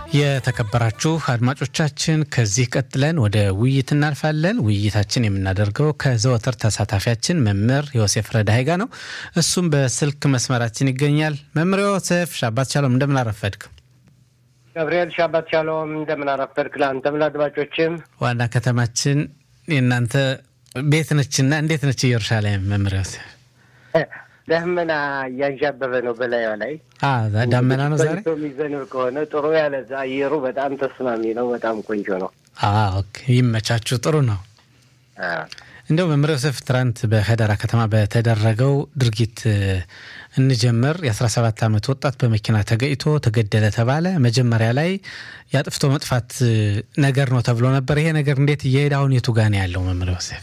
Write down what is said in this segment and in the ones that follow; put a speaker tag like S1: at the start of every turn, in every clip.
S1: የተከበራችሁ አድማጮቻችን ከዚህ ቀጥለን ወደ ውይይት እናልፋለን። ውይይታችን የምናደርገው ከዘወትር ተሳታፊያችን መምህር ዮሴፍ ረዳይ ጋር ነው። እሱም በስልክ መስመራችን ይገኛል። መምህር ዮሴፍ ሻባት ሻሎም፣ እንደምን አረፈድክ?
S2: ገብርኤል ሻባት ሻሎም፣ እንደምን አረፈድክ? ለአንተም ለአድማጮችም።
S1: ዋና ከተማችን የእናንተ ቤት ነችና እንዴት ነች ኢየሩሳሌም? መምህር ዮሴፍ
S2: ደመና እያንዣበበ ነው በላዩ ላይ
S1: ዳመና ነው ዛሬ
S2: የሚዘንብ ከሆነ ጥሩ ያለ አየሩ በጣም ተስማሚ ነው። በጣም ቆንጆ ነው።
S1: ይመቻችሁ። ጥሩ ነው። እንደው መምህር ዮሴፍ ትናንት በከደራ ከተማ በተደረገው ድርጊት እንጀምር። የ17 ዓመት ወጣት በመኪና ተገጭቶ ተገደለ ተባለ። መጀመሪያ ላይ የአጥፍቶ መጥፋት ነገር ነው ተብሎ ነበር። ይሄ ነገር እንዴት እየሄደ አሁን የቱ ጋ ነው ያለው መምህር ዮሴፍ?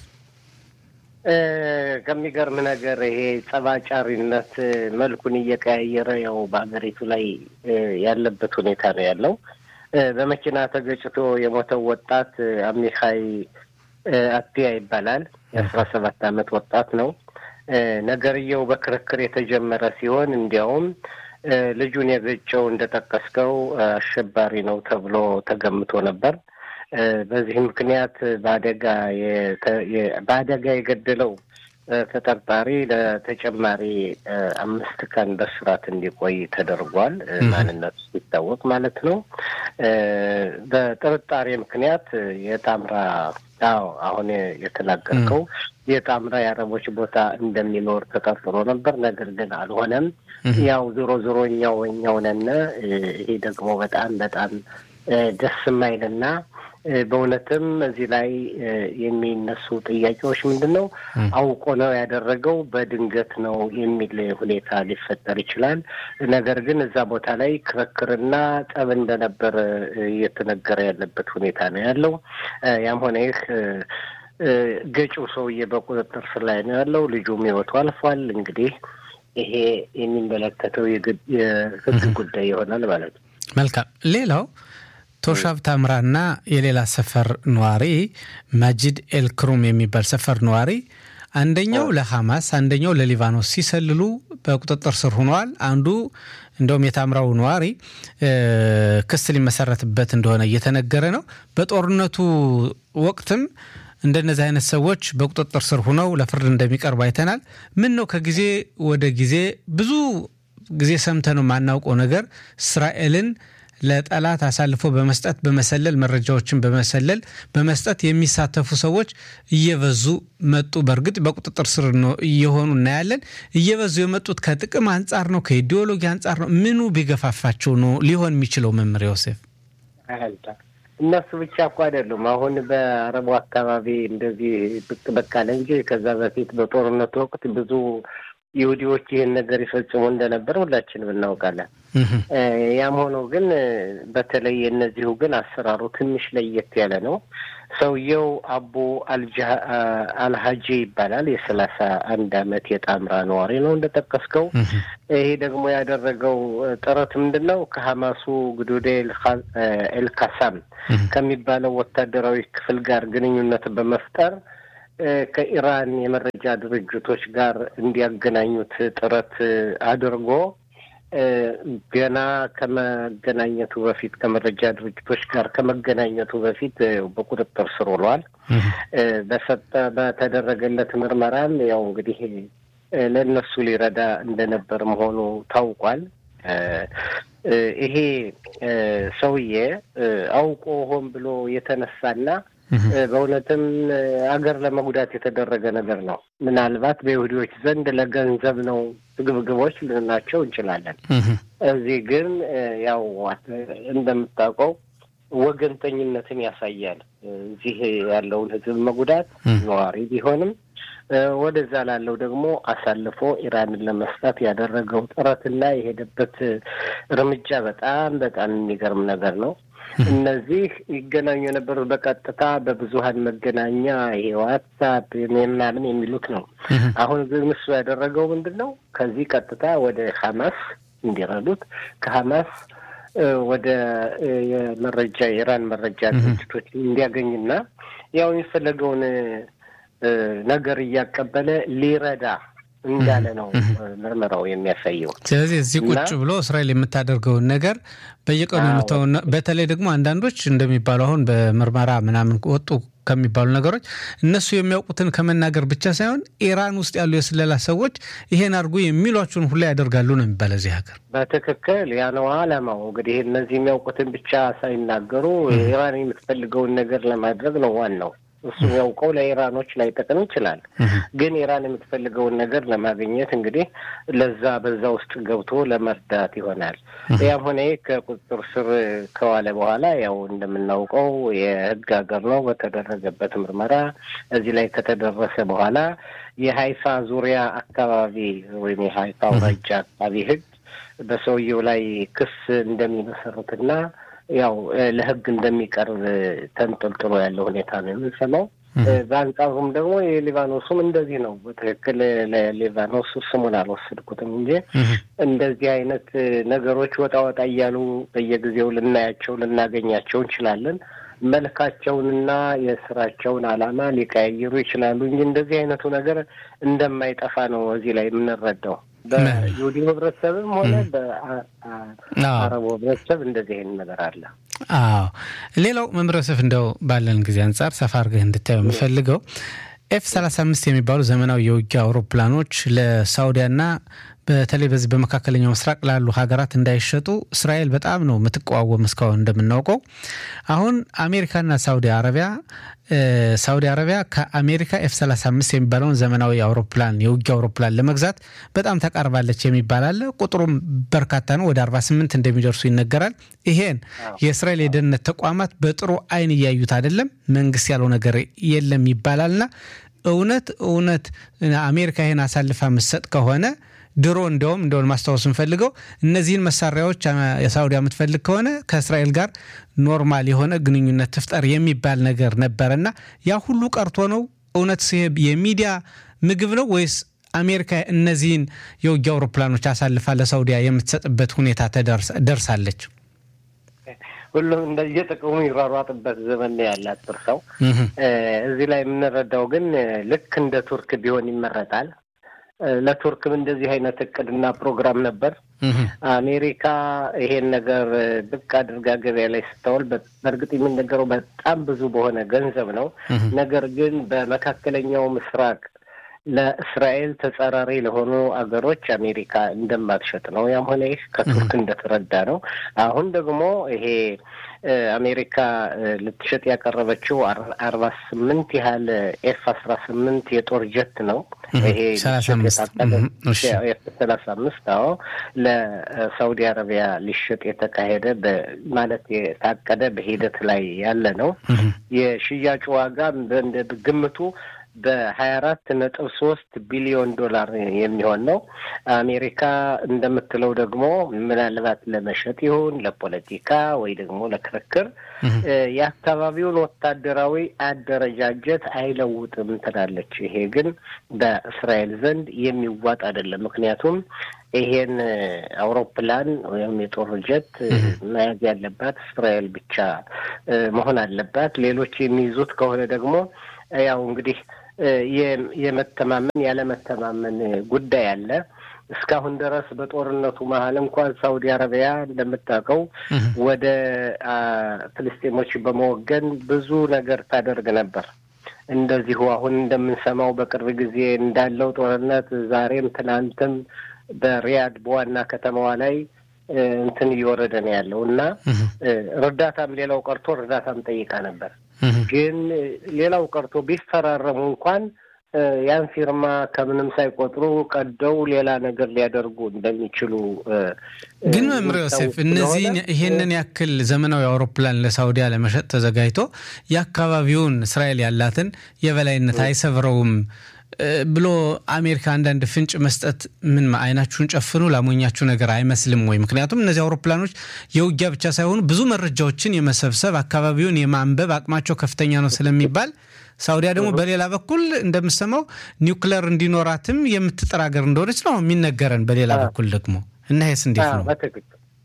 S2: ከሚገርም ነገር ይሄ ጸባጫሪነት መልኩን እየቀያየረ ያው በሀገሪቱ ላይ ያለበት ሁኔታ ነው ያለው። በመኪና ተገጭቶ የሞተው ወጣት አሚካይ አትያ ይባላል። የአስራ ሰባት ዓመት ወጣት ነው። ነገርየው በክርክር የተጀመረ ሲሆን እንዲያውም ልጁን የገጨው እንደጠቀስከው አሸባሪ ነው ተብሎ ተገምቶ ነበር። በዚህ ምክንያት በአደጋ በአደጋ የገደለው ተጠርጣሪ ለተጨማሪ አምስት ቀን በስራት እንዲቆይ ተደርጓል። ማንነቱ ሲታወቅ ማለት ነው። በጥርጣሬ ምክንያት የጣምራ አዎ አሁን የተናገርከው የጣምራ የአረቦች ቦታ እንደሚኖር ተጠርጥሮ ነበር። ነገር ግን አልሆነም። ያው ዞሮ ዞሮ እኛው እኛው ነን። ይሄ ደግሞ በጣም በጣም ደስ የማይልና በእውነትም እዚህ ላይ የሚነሱ ጥያቄዎች ምንድን ነው? አውቆ ነው ያደረገው በድንገት ነው የሚል ሁኔታ ሊፈጠር ይችላል። ነገር ግን እዛ ቦታ ላይ ክርክርና ጠብ እንደነበር እየተነገረ ያለበት ሁኔታ ነው ያለው። ያም ሆነ ይህ ገጪው ሰውዬ በቁጥጥር ስር ላይ ነው ያለው። ልጁም ሕይወቱ አልፏል። እንግዲህ ይሄ የሚመለከተው የሕግ ጉዳይ ይሆናል ማለት ነው።
S1: መልካም ሌላው ቶሻብ ታምራና የሌላ ሰፈር ነዋሪ ማጂድ ኤልክሩም የሚባል ሰፈር ነዋሪ አንደኛው ለሐማስ አንደኛው ለሊባኖስ ሲሰልሉ በቁጥጥር ስር ሆነዋል። አንዱ እንደውም የታምራው ነዋሪ ክስ ሊመሰረትበት እንደሆነ እየተነገረ ነው። በጦርነቱ ወቅትም እንደነዚህ አይነት ሰዎች በቁጥጥር ስር ሆነው ለፍርድ እንደሚቀርቡ አይተናል። ምን ነው ከጊዜ ወደ ጊዜ ብዙ ጊዜ ሰምተነው የማናውቀው ነገር እስራኤልን ለጠላት አሳልፎ በመስጠት በመሰለል መረጃዎችን በመሰለል በመስጠት የሚሳተፉ ሰዎች እየበዙ መጡ። በእርግጥ በቁጥጥር ስር እየሆኑ እናያለን። እየበዙ የመጡት ከጥቅም አንጻር ነው፣ ከኢዲዮሎጂ አንጻር ነው። ምኑ ቢገፋፋቸው ነው ሊሆን የሚችለው? መምህር ዮሴፍ
S2: እነሱ ብቻ እኮ አይደሉም። አሁን በአረቡ አካባቢ እንደዚህ ብቅ በቃ እንጂ ከዛ በፊት በጦርነቱ ወቅት ብዙ ይሁዲዎች ይህን ነገር ይፈጽሙ እንደነበር ሁላችንም እናውቃለን። ያም ሆኖ ግን በተለይ የእነዚሁ ግን አሰራሩ ትንሽ ለየት ያለ ነው። ሰውየው አቡ አልሀጂ ይባላል። የሰላሳ አንድ አመት የጣምራ ነዋሪ ነው እንደጠቀስከው። ይሄ ደግሞ ያደረገው ጥረት ምንድን ነው? ከሀማሱ ግዱዴ ኤልካሳም ከሚባለው ወታደራዊ ክፍል ጋር ግንኙነት በመፍጠር ከኢራን የመረጃ ድርጅቶች ጋር እንዲያገናኙት ጥረት አድርጎ ገና ከመገናኘቱ በፊት ከመረጃ ድርጅቶች ጋር ከመገናኘቱ በፊት በቁጥጥር ስር ውሏል። በሰጠ በተደረገለት ምርመራም ያው እንግዲህ ለእነሱ ሊረዳ እንደነበር መሆኑ ታውቋል። ይሄ ሰውዬ አውቆ ሆን ብሎ የተነሳና በእውነትም አገር ለመጉዳት የተደረገ ነገር ነው። ምናልባት በይሁዲዎች ዘንድ ለገንዘብ ነው ግብግቦች ልንላቸው እንችላለን። እዚህ ግን ያው እንደምታውቀው ወገንተኝነትን ያሳያል። እዚህ ያለውን ሕዝብ መጉዳት ነዋሪ ቢሆንም ወደዛ ላለው ደግሞ አሳልፎ ኢራንን ለመስጠት ያደረገው ጥረትና የሄደበት እርምጃ በጣም በጣም የሚገርም ነገር ነው። እነዚህ ይገናኙ የነበሩት በቀጥታ በብዙሀን መገናኛ ይሄ ዋትሳፕ ምናምን የሚሉት ነው። አሁን ግን እሱ ያደረገው ምንድን ነው? ከዚህ ቀጥታ ወደ ሀማስ እንዲረዱት ከሀማስ ወደ የመረጃ የኢራን መረጃ ድርጅቶች እንዲያገኝና ያው የሚፈለገውን ነገር እያቀበለ ሊረዳ እንዳለ ነው ምርመራው የሚያሳየው።
S1: ስለዚህ እዚህ ቁጭ ብሎ እስራኤል የምታደርገውን ነገር በየቀኑ የምታውን በተለይ ደግሞ አንዳንዶች እንደሚባሉ አሁን በምርመራ ምናምን ወጡ ከሚባሉ ነገሮች እነሱ የሚያውቁትን ከመናገር ብቻ ሳይሆን ኢራን ውስጥ ያሉ የስለላ ሰዎች ይሄን አድርጉ የሚሏቸውን ሁላ ያደርጋሉ ነው የሚባል እዚህ ሀገር።
S2: በትክክል ያ ነው አላማው። እንግዲህ እነዚህ የሚያውቁትን ብቻ ሳይናገሩ ኢራን የምትፈልገውን ነገር ለማድረግ ነው ዋናው። እሱ ያውቀው ለኢራኖች ላይጠቅም ይችላል። ግን ኢራን የምትፈልገውን ነገር ለማግኘት እንግዲህ ለዛ በዛ ውስጥ ገብቶ ለመርዳት ይሆናል። ያም ሆነ ከቁጥጥር ስር ከዋለ በኋላ ያው እንደምናውቀው የህግ ሀገር ነው። በተደረገበት ምርመራ እዚህ ላይ ከተደረሰ በኋላ የሀይፋ ዙሪያ አካባቢ ወይም የሀይፋ አውራጃ አካባቢ ህግ በሰውየው ላይ ክስ እንደሚመሰርትና ያው ለህግ እንደሚቀርብ ተንጠልጥሎ ያለ ሁኔታ ነው የምንሰማው። በአንጻሩም ደግሞ የሊባኖሱም እንደዚህ ነው። በትክክል ለሊባኖስ ስሙን አልወሰድኩትም እንጂ እንደዚህ አይነት ነገሮች ወጣ ወጣ እያሉ በየጊዜው ልናያቸው ልናገኛቸው እንችላለን። መልካቸውንና የስራቸውን ዓላማ ሊቀያየሩ ይችላሉ እንጂ እንደዚህ አይነቱ ነገር እንደማይጠፋ ነው እዚህ ላይ የምንረዳው። በይሁዲ ህብረተሰብም ሆነ በአረቡ ህብረተሰብ እንደዚህ አይነት ነገር አለ።
S1: አዎ ሌላው መምረሰፍ እንደው ባለን ጊዜ አንጻር ሰፋ አድርገህ እንድታየው የምፈልገው ኤፍ 35 የሚባሉ ዘመናዊ የውጊያ አውሮፕላኖች ለሳውዲያና በተለይ በዚህ በመካከለኛው ምስራቅ ላሉ ሀገራት እንዳይሸጡ እስራኤል በጣም ነው የምትቃወም። እስካሁን እንደምናውቀው አሁን አሜሪካና ሳውዲ አረቢያ ሳውዲ አረቢያ ከአሜሪካ ኤፍ 35 የሚባለውን ዘመናዊ አውሮፕላን የውጊያ አውሮፕላን ለመግዛት በጣም ተቃርባለች የሚባል አለ። ቁጥሩም በርካታ ነው፣ ወደ 48 እንደሚደርሱ ይነገራል። ይሄን የእስራኤል የደህንነት ተቋማት በጥሩ አይን እያዩት አይደለም። መንግስት ያለው ነገር የለም ይባላልና እውነት እውነት አሜሪካ ይሄን አሳልፋ ምሰጥ ከሆነ ድሮ እንደውም እንደሆን ማስታወስ እንፈልገው እነዚህን መሳሪያዎች የሳውዲ የምትፈልግ ከሆነ ከእስራኤል ጋር ኖርማል የሆነ ግንኙነት ትፍጠር የሚባል ነገር ነበረና ያ ሁሉ ቀርቶ ነው። እውነት የሚዲያ ምግብ ነው ወይስ አሜሪካ እነዚህን የውጊያ አውሮፕላኖች አሳልፋ ለሳውዲያ የምትሰጥበት ሁኔታ ደርሳለች?
S2: ሁሉም እንደየጥቅሙ ይሯሯጥበት ዘመን ያላት ጥርሰው እዚህ ላይ የምንረዳው ግን ልክ እንደ ቱርክ ቢሆን ይመረጣል። ለቱርክም እንደዚህ አይነት እቅድና ፕሮግራም ነበር። አሜሪካ ይሄን ነገር ብቅ አድርጋ ገበያ ላይ ስታውል በእርግጥ የሚነገረው በጣም ብዙ በሆነ ገንዘብ ነው። ነገር ግን በመካከለኛው ምስራቅ ለእስራኤል ተጻራሪ ለሆኑ አገሮች አሜሪካ እንደማትሸጥ ነው። ያም ሆነ ይህ ከቱርክ እንደተረዳ ነው። አሁን ደግሞ ይሄ አሜሪካ ልትሸጥ ያቀረበችው አርባ ስምንት ያህል ኤፍ አስራ ስምንት የጦር ጀት ነው። ይሄ ኤፍ ሰላሳ አምስት አዎ ለሳውዲ አረቢያ ሊሸጥ የተካሄደ ማለት የታቀደ በሂደት ላይ ያለ ነው። የሽያጩ ዋጋ ግምቱ በሀያ አራት ነጥብ ሶስት ቢሊዮን ዶላር የሚሆን ነው። አሜሪካ እንደምትለው ደግሞ ምናልባት ለመሸጥ ይሁን ለፖለቲካ ወይ ደግሞ ለክርክር የአካባቢውን ወታደራዊ አደረጃጀት አይለውጥም ትላለች። ይሄ ግን በእስራኤል ዘንድ የሚዋጥ አይደለም። ምክንያቱም ይሄን አውሮፕላን ወይም የጦር ጀት መያዝ ያለባት እስራኤል ብቻ መሆን አለባት። ሌሎች የሚይዙት ከሆነ ደግሞ ያው እንግዲህ የመተማመን ያለመተማመን ጉዳይ አለ። እስካሁን ድረስ በጦርነቱ መሀል እንኳን ሳውዲ አረቢያ እንደምታውቀው ወደ ፍልስጤሞች በመወገን ብዙ ነገር ታደርግ ነበር። እንደዚሁ አሁን እንደምንሰማው በቅርብ ጊዜ እንዳለው ጦርነት ዛሬም ትናንትም በሪያድ በዋና ከተማዋ ላይ እንትን እየወረደ ነው ያለው እና እርዳታም ሌላው ቀርቶ እርዳታም ጠይቃ ነበር። ግን ሌላው ቀርቶ ቢፈራረሙ እንኳን ያን ፊርማ ከምንም ሳይቆጥሩ ቀደው ሌላ ነገር ሊያደርጉ እንደሚችሉ
S1: ግን መምር ዮሴፍ እነዚህን ይሄንን ያክል ዘመናዊ አውሮፕላን ለሳውዲያ ለመሸጥ ተዘጋጅቶ የአካባቢውን እስራኤል ያላትን የበላይነት አይሰብረውም ብሎ አሜሪካ አንዳንድ ፍንጭ መስጠት ምን አይናችሁን ጨፍኑ ላሞኛችሁ ነገር አይመስልም ወይ? ምክንያቱም እነዚህ አውሮፕላኖች የውጊያ ብቻ ሳይሆኑ ብዙ መረጃዎችን የመሰብሰብ አካባቢውን የማንበብ አቅማቸው ከፍተኛ ነው ስለሚባል ሳውዲያ ደግሞ በሌላ በኩል እንደምሰማው ኒውክለር እንዲኖራትም የምትጥር ሀገር እንደሆነች ነው የሚነገረን። በሌላ በኩል ደግሞ እና ይህስ እንዴት ነው?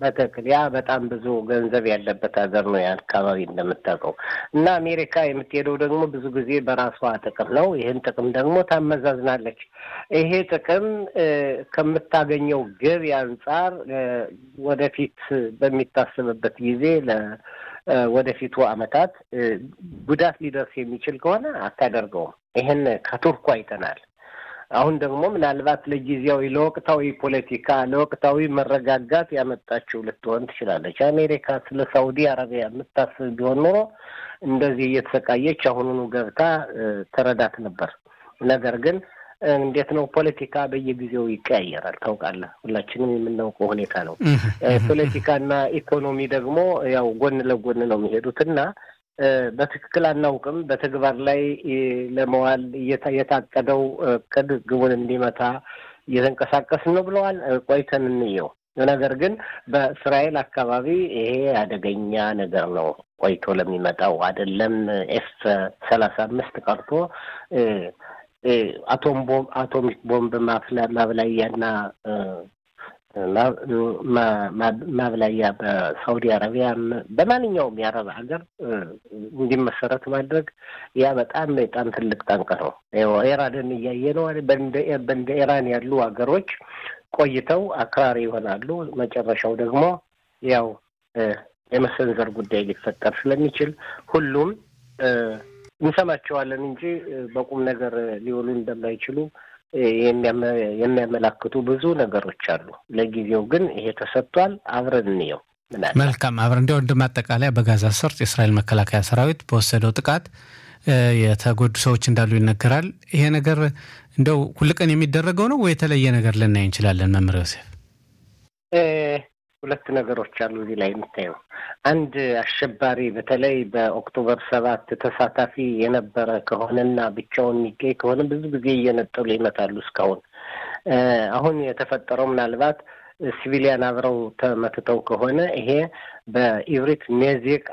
S2: በትክክል ያ በጣም ብዙ ገንዘብ ያለበት ሀገር ነው የአካባቢ እንደምታውቀው። እና አሜሪካ የምትሄደው ደግሞ ብዙ ጊዜ በራሷ ጥቅም ነው። ይህን ጥቅም ደግሞ ታመዛዝናለች። ይሄ ጥቅም ከምታገኘው ገቢ አንጻር ወደፊት በሚታሰብበት ጊዜ ወደፊቱ ዓመታት ጉዳት ሊደርስ የሚችል ከሆነ አታደርገውም። ይህን ከቱርኩ አይተናል። አሁን ደግሞ ምናልባት ለጊዜያዊ ለወቅታዊ ፖለቲካ ለወቅታዊ መረጋጋት ያመጣችው ልትሆን ትችላለች። አሜሪካ ስለ ሳውዲ አረቢያ የምታስብ ቢሆን ኖሮ እንደዚህ እየተሰቃየች አሁኑኑ ገብታ ተረዳት ነበር። ነገር ግን እንዴት ነው ፖለቲካ በየጊዜው ይቀያየራል። ታውቃለህ፣ ሁላችንም የምናውቀው ሁኔታ ነው። ፖለቲካና ኢኮኖሚ ደግሞ ያው ጎን ለጎን ነው የሚሄዱትና በትክክል አናውቅም። በተግባር ላይ ለመዋል የታቀደው እቅድ ግቡን እንዲመታ እየተንቀሳቀስን ነው ብለዋል። ቆይተን እንየው። ነገር ግን በእስራኤል አካባቢ ይሄ አደገኛ ነገር ነው። ቆይቶ ለሚመጣው አይደለም ኤፍ ሰላሳ አምስት ቀርቶ አቶም ቦምብ አቶሚክ ቦምብ ማብላያና ማብላያ በሳውዲ አረቢያ በማንኛውም የአረብ ሀገር እንዲመሰረት ማድረግ ያ በጣም በጣም ትልቅ ጠንቅ ነው። ኢራንን እያየ ነው። በእንደ ኢራን ያሉ ሀገሮች ቆይተው አክራሪ ይሆናሉ። መጨረሻው ደግሞ ያው የመሰንዘር ጉዳይ ሊፈጠር ስለሚችል ሁሉም እንሰማቸዋለን እንጂ በቁም ነገር ሊውሉ እንደማይችሉ የሚያመላክቱ ብዙ ነገሮች አሉ። ለጊዜው ግን ይሄ ተሰጥቷል። አብረን እንየው።
S1: መልካም አብረን እንዲያው እንደ ማጠቃለያ በጋዛ ሰርጥ የእስራኤል መከላከያ ሰራዊት በወሰደው ጥቃት የተጎዱ ሰዎች እንዳሉ ይነገራል። ይሄ ነገር እንደው ሁልቀን የሚደረገው ነው ወይ የተለየ ነገር ልናይ እንችላለን? መምህር ዮሴፍ
S2: ሁለት ነገሮች አሉ እዚህ ላይ የምታየው። አንድ አሸባሪ በተለይ በኦክቶበር ሰባት ተሳታፊ የነበረ ከሆነና ብቻውን የሚገኝ ከሆነ ብዙ ጊዜ እየነጠሉ ይመታሉ። እስካሁን አሁን የተፈጠረው ምናልባት ሲቪሊያን አብረው ተመትተው ከሆነ ይሄ በኢብሪት ኔዜቅ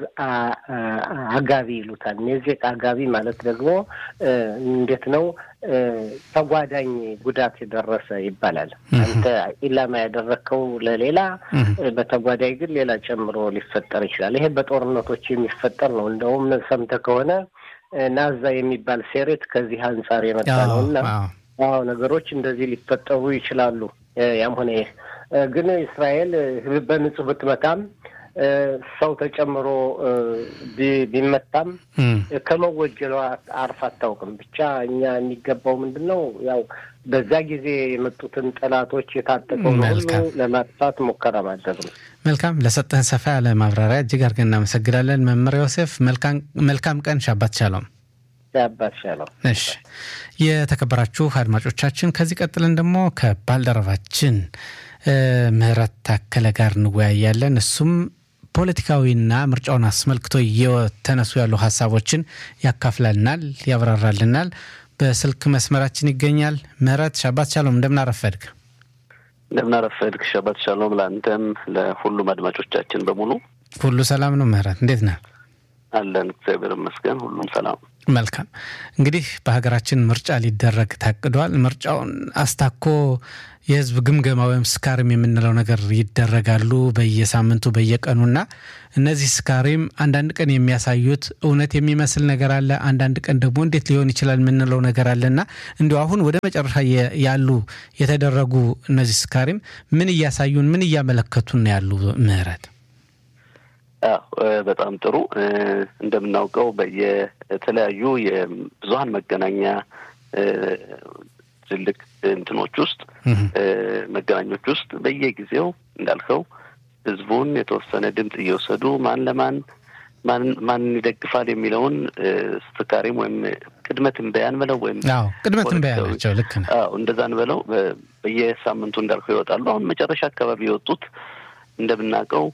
S2: አጋቢ ይሉታል። ኔዜቅ አጋቢ ማለት ደግሞ እንዴት ነው? ተጓዳኝ ጉዳት የደረሰ ይባላል። አንተ ኢላማ ያደረግከው ለሌላ፣ በተጓዳኝ ግን ሌላ ጨምሮ ሊፈጠር ይችላል። ይሄ በጦርነቶች የሚፈጠር ነው። እንደውም ሰምተህ ከሆነ ናዛ የሚባል ሴሬት ከዚህ አንጻር የመጣ ነው እና አዎ ነገሮች እንደዚህ ሊፈጠሩ ይችላሉ። ያም ሆነ ይህ ግን እስራኤል በንጹህ ብትመታም ሰው ተጨምሮ ቢመታም ከመወጀሏ አርፍ አታውቅም። ብቻ እኛ የሚገባው ምንድን ነው ያው በዛ ጊዜ የመጡትን ጠላቶች የታጠቀውን ሁሉ ለማጥፋት ሙከራ ማድረግ ነው።
S1: መልካም፣ ለሰጠህን ሰፋ ያለ ማብራሪያ እጅግ አድርገን እናመሰግናለን መምህር ዮሴፍ። መልካም ቀን። ሻባት ሻሎም።
S2: ሻባት ሻሎም።
S1: እሺ፣ የተከበራችሁ አድማጮቻችን ከዚህ ቀጥለን ደግሞ ከባልደረባችን ምህረት ታከለ ጋር እንወያያለን። እሱም ፖለቲካዊና ምርጫውን አስመልክቶ እየተነሱ ያሉ ሀሳቦችን ያካፍላልናል፣ ያብራራልናል። በስልክ መስመራችን ይገኛል። ምህረት ሻባት ሻሎም፣ እንደምናረፈድግ
S3: እንደምናረፈድግ። ሻባት ሻሎም ለአንተም ለሁሉም አድማጮቻችን በሙሉ
S1: ሁሉ ሰላም ነው። ምህረት እንዴት ነህ?
S3: አለን እግዚአብሔር ይመስገን፣ ሁሉም ሰላም።
S1: መልካም እንግዲህ በሀገራችን ምርጫ ሊደረግ ታቅዷል። ምርጫውን አስታኮ የህዝብ ግምገማ ወይም ስካሪም የምንለው ነገር ይደረጋሉ በየሳምንቱ በየቀኑና እነዚህ ስካሪም አንዳንድ ቀን የሚያሳዩት እውነት የሚመስል ነገር አለ፣ አንዳንድ ቀን ደግሞ እንዴት ሊሆን ይችላል የምንለው ነገር አለና እንዲሁ አሁን ወደ መጨረሻ ያሉ የተደረጉ እነዚህ ስካሪም ምን እያሳዩን ምን እያመለከቱን ያሉ ምህረት?
S3: በጣም ጥሩ። እንደምናውቀው በየተለያዩ የብዙሀን መገናኛ ትልቅ እንትኖች ውስጥ መገናኞች ውስጥ በየጊዜው እንዳልከው ህዝቡን የተወሰነ ድምፅ እየወሰዱ ማን ለማን ማን ይደግፋል የሚለውን ስካሪም ወይም ቅድመ ትንበያን በለው ወይም
S1: ቅድመ ትንበያ ናቸው። ልክ ነው።
S3: እንደዛን በለው በየሳምንቱ እንዳልከው ይወጣሉ። አሁን መጨረሻ አካባቢ የወጡት እንደምናውቀው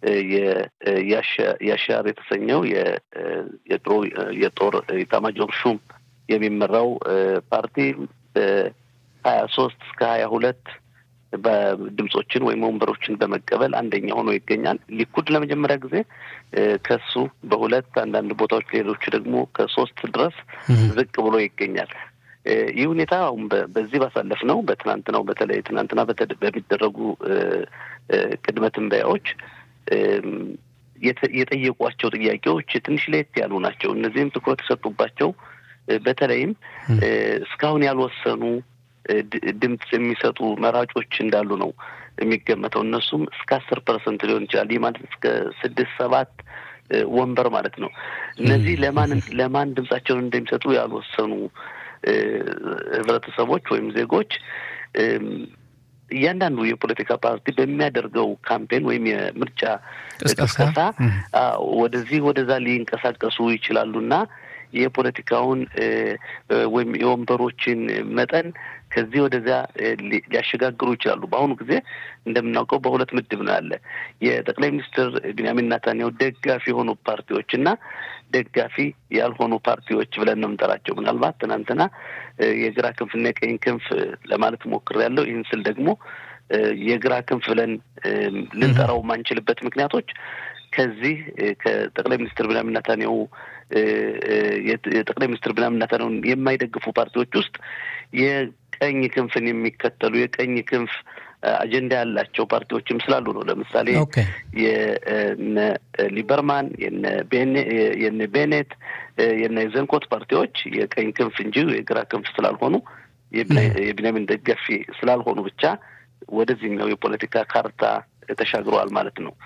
S3: የአሻር የተሰኘው የድሮ የጦር ኢታማጆር ሹም የሚመራው ፓርቲ በሀያ ሶስት እስከ ሀያ ሁለት በድምጾችን ወይም ወንበሮችን በመቀበል አንደኛ ሆኖ ይገኛል። ሊኩድ ለመጀመሪያ ጊዜ ከሱ በሁለት አንዳንድ ቦታዎች ሌሎቹ ደግሞ ከሶስት ድረስ ዝቅ ብሎ ይገኛል። ይህ ሁኔታ አሁን በዚህ ባሳለፍ ነው በትናንትናው በተለይ ትናንትና በሚደረጉ ቅድመ ትንበያዎች የጠየቋቸው ጥያቄዎች ትንሽ ለየት ያሉ ናቸው። እነዚህም ትኩረት የሰጡባቸው በተለይም እስካሁን ያልወሰኑ ድምፅ የሚሰጡ መራጮች እንዳሉ ነው የሚገመተው። እነሱም እስከ አስር ፐርሰንት ሊሆን ይችላል። ይህ ማለት እስከ ስድስት ሰባት ወንበር ማለት ነው። እነዚህ ለማን ለማን ድምጻቸውን እንደሚሰጡ ያልወሰኑ ህብረተሰቦች ወይም ዜጎች እያንዳንዱ የፖለቲካ ፓርቲ በሚያደርገው ካምፔን ወይም የምርጫ ቅስቀሳ ወደዚህ ወደዛ ሊንቀሳቀሱ ይችላሉ እና የፖለቲካውን ወይም የወንበሮችን መጠን ከዚህ ወደዚያ ሊያሸጋግሩ ይችላሉ። በአሁኑ ጊዜ እንደምናውቀው በሁለት ምድብ ነው ያለ የጠቅላይ ሚኒስትር ቢንያሚን ናታንያሁ ደጋፊ የሆኑ ፓርቲዎች እና ደጋፊ ያልሆኑ ፓርቲዎች ብለን ነው የምንጠራቸው። ምናልባት ትናንትና የግራ ክንፍና የቀኝ ክንፍ ለማለት ሞክሬያለሁ። ይህን ስል ደግሞ የግራ ክንፍ ብለን ልንጠራው የማንችልበት ምክንያቶች ከዚህ ከጠቅላይ ሚኒስትር ቢንያሚን ናታንያሁ የጠቅላይ ሚኒስትር ቢንያሚን ናታንያሁን የማይደግፉ ፓርቲዎች ውስጥ የቀኝ ክንፍን የሚከተሉ የቀኝ ክንፍ አጀንዳ ያላቸው ፓርቲዎችም ስላሉ ነው። ለምሳሌ የነ ሊበርማን፣ የነ ቤኔት፣ የነ ዘንኮት ፓርቲዎች የቀኝ ክንፍ እንጂ የግራ ክንፍ ስላልሆኑ የቢንያሚን ደጋፊ ስላልሆኑ ብቻ ወደዚህኛው የፖለቲካ ካርታ ተሻግረዋል ማለት ነው።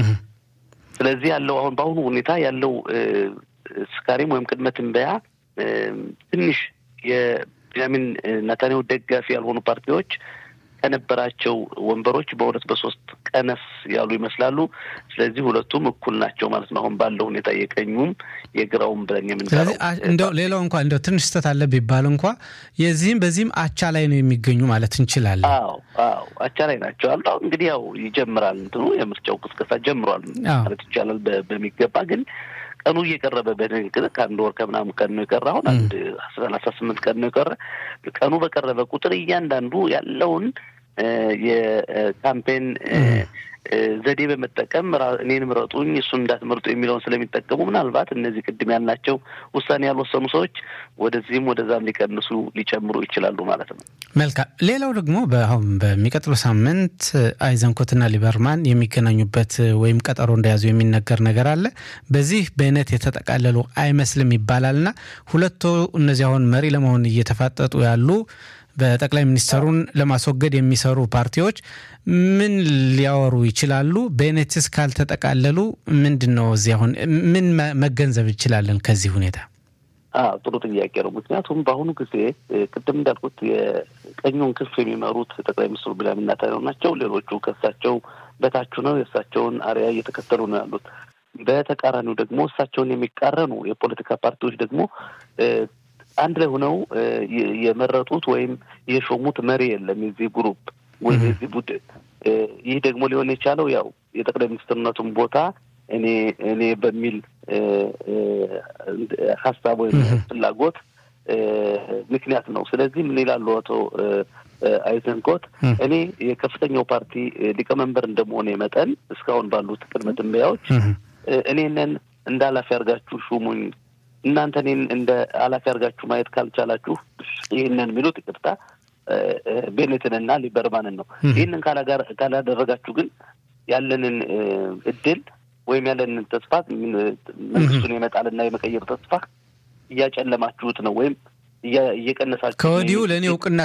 S3: ስለዚህ ያለው አሁን በአሁኑ ሁኔታ ያለው ስካሪም ወይም ቅድመ ትንበያ ትንሽ የቢንያሚን ናታንያሁ ደጋፊ ያልሆኑ ፓርቲዎች ከነበራቸው ወንበሮች በሁለት በሶስት ቀነስ ያሉ ይመስላሉ። ስለዚህ ሁለቱም እኩል ናቸው ማለት ነው። አሁን ባለው ሁኔታ የቀኙም የግራውም ብለን የምንለው
S1: ስለዚህ እንደው ሌላው እንኳ እንደው ትንሽ ስህተት አለ ቢባል እንኳ የዚህም በዚህም አቻ ላይ ነው የሚገኙ ማለት እንችላለን።
S3: አዎ አዎ አቻ ላይ ናቸው አሉ። አሁን እንግዲህ ያው ይጀምራል እንትኑ የምርጫው ቅስቀሳ ጀምሯል ማለት ይቻላል በሚገባ ግን ቀኑ እየቀረበ በንግግር ከአንድ ወር ከምናምን ቀን ነው የቀረ። አሁን አንድ ሰላሳ ስምንት ቀን ነው የቀረ። ቀኑ በቀረበ ቁጥር እያንዳንዱ ያለውን የካምፔን ዘዴ በመጠቀም እኔን ምረጡኝ እሱን እንዳትመርጡ የሚለውን ስለሚጠቀሙ ምናልባት እነዚህ ቅድም ያልናቸው ውሳኔ ያልወሰኑ ሰዎች ወደዚህም ወደዛም ሊቀንሱ ሊጨምሩ ይችላሉ ማለት ነው።
S1: መልካም። ሌላው ደግሞ አሁን በሚቀጥለው ሳምንት አይዘንኮትና ሊበርማን የሚገናኙበት ወይም ቀጠሮ እንደያዙ የሚነገር ነገር አለ። በዚህ በእነት የተጠቃለሉ አይመስልም ይባላልና ሁለቱ እነዚህ አሁን መሪ ለመሆን እየተፋጠጡ ያሉ በጠቅላይ ሚኒስትሩን ለማስወገድ የሚሰሩ ፓርቲዎች ምን ሊያወሩ ይችላሉ? በኔትስ ካልተጠቃለሉ ምንድን ነው እዚህ አሁን ምን መገንዘብ እንችላለን ከዚህ ሁኔታ?
S3: ጥሩ ጥያቄ ነው። ምክንያቱም በአሁኑ ጊዜ ቅድም እንዳልኩት የቀኙን ክንፍ የሚመሩት ጠቅላይ ሚኒስትሩ ቢንያሚን ኔታንያሁ ናቸው። ሌሎቹ ከእሳቸው በታች ነው የእሳቸውን አርያ እየተከተሉ ነው ያሉት። በተቃራኒው ደግሞ እሳቸውን የሚቃረኑ የፖለቲካ ፓርቲዎች ደግሞ አንድ ላይ ሆነው የመረጡት ወይም የሾሙት መሪ የለም የዚህ ግሩፕ ወይም የዚህ ቡድን። ይህ ደግሞ ሊሆን የቻለው ያው የጠቅላይ ሚኒስትርነቱን ቦታ እኔ እኔ በሚል ሀሳብ ወይም ፍላጎት ምክንያት ነው። ስለዚህ ምን ይላሉ አቶ አይዘንኮት እኔ የከፍተኛው ፓርቲ ሊቀመንበር እንደመሆነ መጠን እስካሁን ባሉት ቅድመ ትንበያዎች እኔንን እንደ ኃላፊ አድርጋችሁ ሹሙኝ እናንተ እኔን እንደ ኃላፊ አድርጋችሁ ማየት ካልቻላችሁ ይህንን የሚሉት ይቅርታ ቤኔትንና ሊበርማንን ነው። ይህንን ካላደረጋችሁ ግን ያለንን እድል ወይም ያለንን ተስፋ መንግስቱን የመጣልና የመቀየር ተስፋ እያጨለማችሁት ነው ወይም እየቀነሳችሁ
S1: ከወዲሁ ለእኔ እውቅና